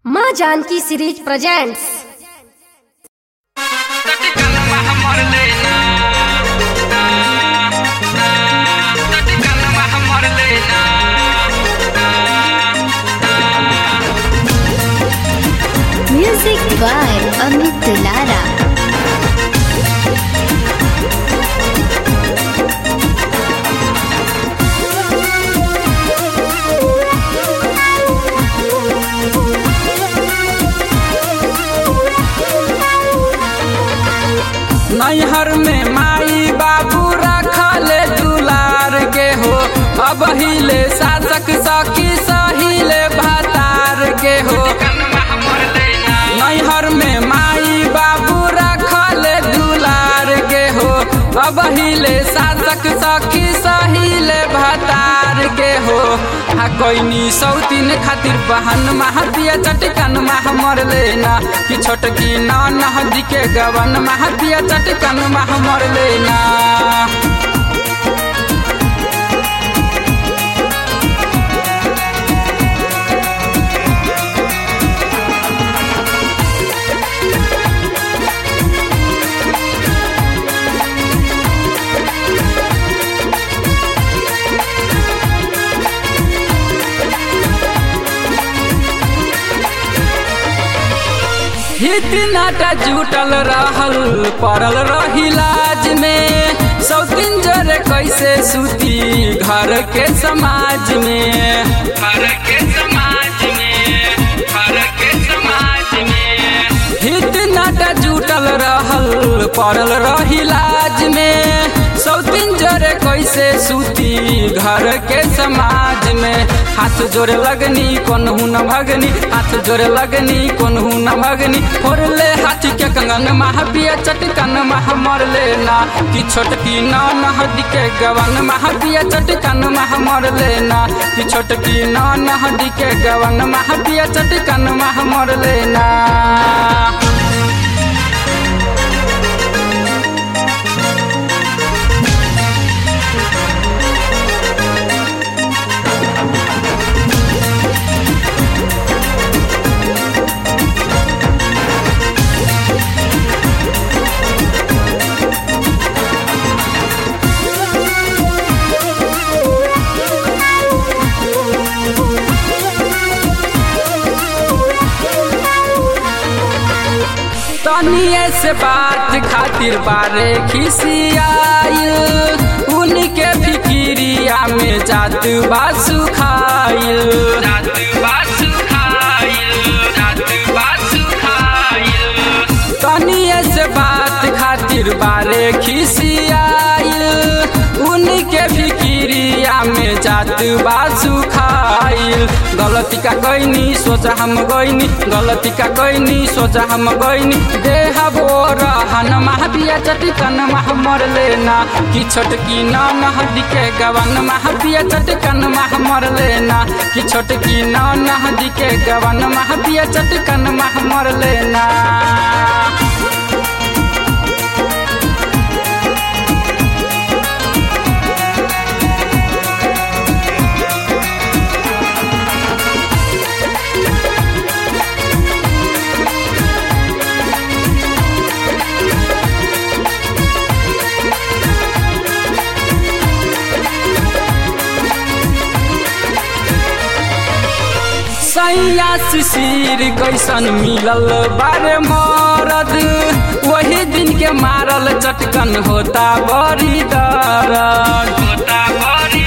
माँ Janki series presents music by Amit Dulara नैहर में माई बाबू रखले दुलार के हो अब हिले शासक सखी सहिले भातार के हो नैहर में माई बाबू रखले दुलार के हो अब हिले शासक सखी सहिले भातार के हो हा कोइनी सौतीन खातिर बहन महतिया चटकन मह मर लेना कि छोटकी ना नहदी के गवन महतिया चटकन मह मर लेना हित नाटा जुटल रहल पड़ल रही लाज में सौतीन जरे कैसे सूती घर के समाज में घर के समाज में घर के समाज में हित नाटा जुटल रहल पड़ल रही लाज में सौतीन जरे कैसे सूती घर के समाज में हाथ जोड़े लगनी कोनहू न भगनी हाथ जोड़े लगनी कोनहू न भगनी फोड़ले हाथ के कंगन महापिया चटकन मह मर लेना कि छोटकी न नहदी के गवन महापिया चटकन मह मर लेना कि छोटकी न नहदी के गवन महापिया चटकन मह मर लेना तनिए से बात खातिर बारे खिसियाइल उनके फिकिरिया में जात बा सुखाइल जात बा सुखाइल जात बा सुखाइल तनिए से बात खातिर बारे खिसियाइल उनके फिकिरिया में जात बा सुखाइल गलती का गईनी सोचा हम गईनी गलती का गईनी सोचा हम गईनी देह बोर हन महापिया चटकन मह मर लेना कि छोटकी न नहदी के गवन महापिया चटकन मह मर लेना कि छोटकी न नहदी के गवन महापिया चटकन मह मर लेना सैया शिशिर कैसन मिलल बारे मरद वही दिन के मारल चटकन होता बड़ी दरद होता बड़ी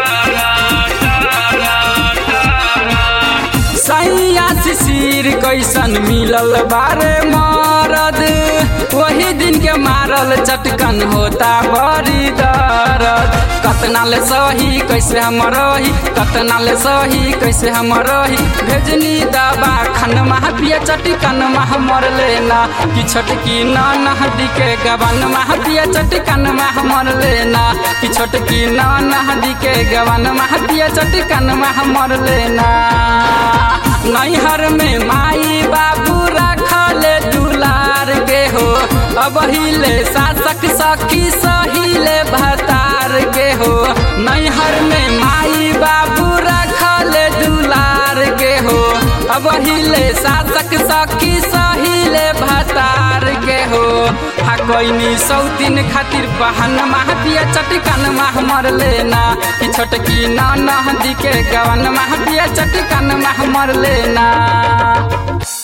सैया शिशिर कैसन मिलल बारे मरद वही दिन के मारल चटकन होता बड़ी दरद कतना ले सही कैसे हम रही कतना ले सही कैसे हम रही भेजनी दबा खन महापिया चटकन मह मर लेना कि छोटकी न नहदी के गवन महापिया चटकन मह मर लेना कि छोटकी न नहदी के गवन महापिया चटकन मह मर लेना नैहर में माई बाबू रखले दुलार के हो अब हिले शासक सखी सहिले भतार के हो नैहर में माई बाबू रखले दुलार के हो अब हिले शासक सखी सहिले भतार के हो हा कोइनी सौतीन खातिर बहन माह पिया चटकन माह मर लेना कि छोटकी न नहदी के गवन माह पिया चटकन माह मर लेना